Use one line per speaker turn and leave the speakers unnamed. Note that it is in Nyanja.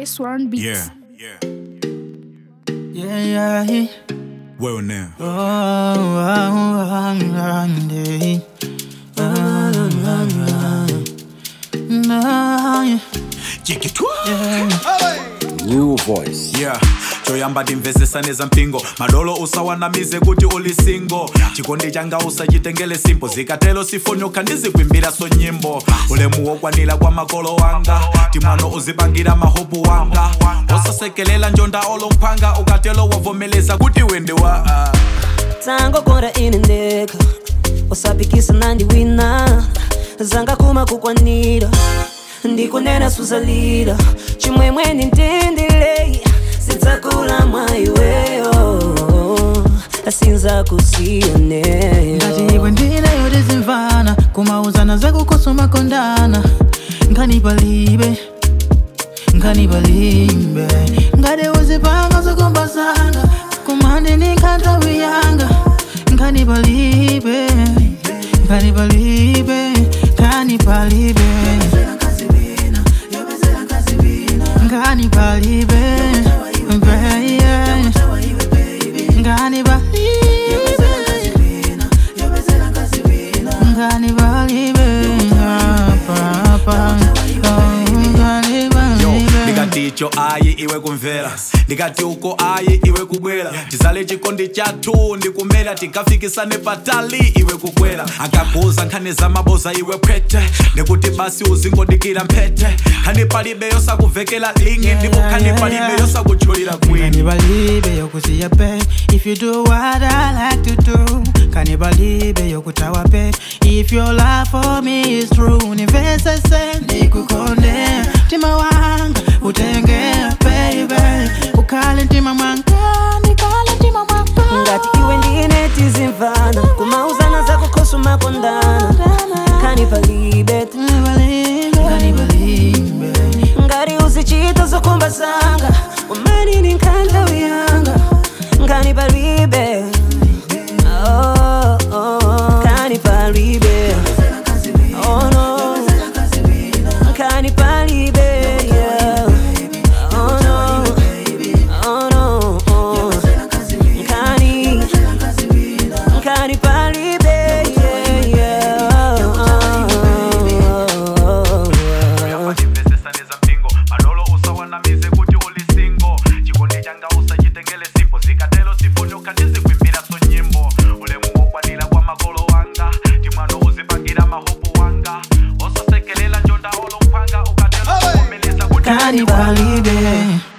Chris Warren Beats.
Yeah, yeah.
Yeah, yeah, yeah.
Well now.
Oh, oh, oh, yeah. Oh, oh, yeah.
New voice.
yeah choyamba timvesesaneza mpingo madolo usawanamize kuti uli singo chikondi changa usachitengele simpo zikatelo sifonyoka ndizikwimbiraso nyimbo ulemu wokwanira kwa makolo wanga timwano uzipangira mahopu wanga osasekelela njonda olomphanga ukatelo wavomeleza kuti wende wa uh.
tangogora ine ndeka usapikisa nandiwina zanga kuma kukwanira ndikunena suzalira chimwemweni ndindilei sidzakula mwaiweyo asinza kusiyaneyo
ngati iwe ndineyo tizimvana kumauzana zakukosa makondana nkhani palibe nkhani palibe ngati uzipanga zokombazanga kumandi ni nkhantawi yanga nkhani palibe nkhani palibe nkhani palibe nkhani palibe baby. nkhani palibe Ngani balibe papa Ngani
yo
balibe
ndikati icho ayi iwe kumvera ndikati uko ayi iwe kubwera tizale chikondi chathu ndikumera tikafikisane patali iwe kukwera akakuuza nkhani za maboza iwe phete ndikuti basi uzingodikira mphete nkhani palibe yosakuvekela lingi ndipo nkhani palibe yosakutchulira
Ngani
kwini
balibe yokusiya babe If you do what I like to do Ngani balibe yokutawa babe If your love for me is true Nivese se nikukonde Tima wanga utenge baby Ukale ntima mwanga Nikale ntima mwanga
ngati iwe ndine tizimvana kumauzana zakukosa makondana kani palibe
Ngani balibe
ngati uzichita zokumba zanga umani ni nkhantawi yanga ngani palibe Oh, oh, kani palibe Oh, no. Kani palibe, yeah. Oh, no. Oh, no. Oh. Kani- kani palibe, yeah, yeah. Oh, oh, oh.
timvesesaneza mpingo madolo usawanamize kuti uli singo chikondi changa usachitengele simpo zikatelo sifonyoka ndizikwimbiraso nyimbo ulemu wokwanira kwa makolo wanga timwano uzipangira mahopu wanga osasekelela njonda olomphanga ukatelo kuvomeleza kuti
Kani balibe